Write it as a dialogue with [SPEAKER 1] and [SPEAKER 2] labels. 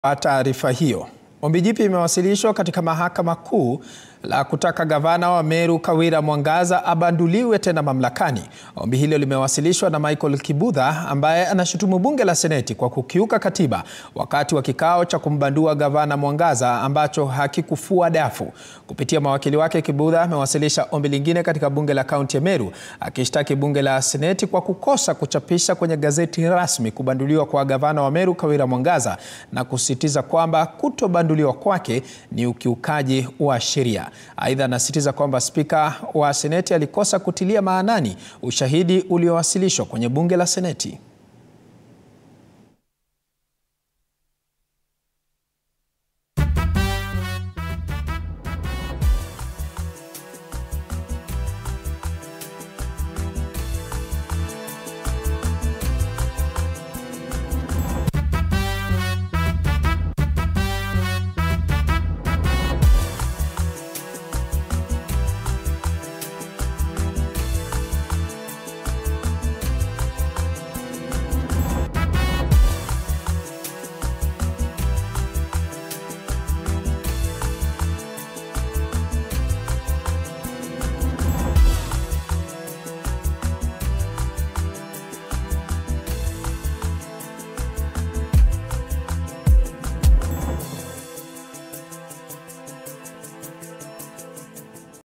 [SPEAKER 1] Taarifa hiyo. Ombi jipya imewasilishwa katika Mahakama Kuu la kutaka gavana wa Meru Kawira Mwangaza abanduliwe tena mamlakani. Ombi hilo limewasilishwa na Michael Kibudha ambaye anashutumu bunge la Seneti kwa kukiuka katiba wakati wa kikao cha kumbandua gavana Mwangaza ambacho hakikufua dafu. Kupitia mawakili wake, Kibudha amewasilisha ombi lingine katika bunge la kaunti ya Meru akishtaki bunge la Seneti kwa kukosa kuchapisha kwenye gazeti rasmi kubanduliwa kwa gavana wa Meru Kawira Mwangaza na kusisitiza kwamba kutobanduliwa kwake ni ukiukaji wa sheria. Aidha, anasisitiza kwamba spika wa Seneti alikosa kutilia maanani ushahidi uliowasilishwa kwenye bunge la Seneti.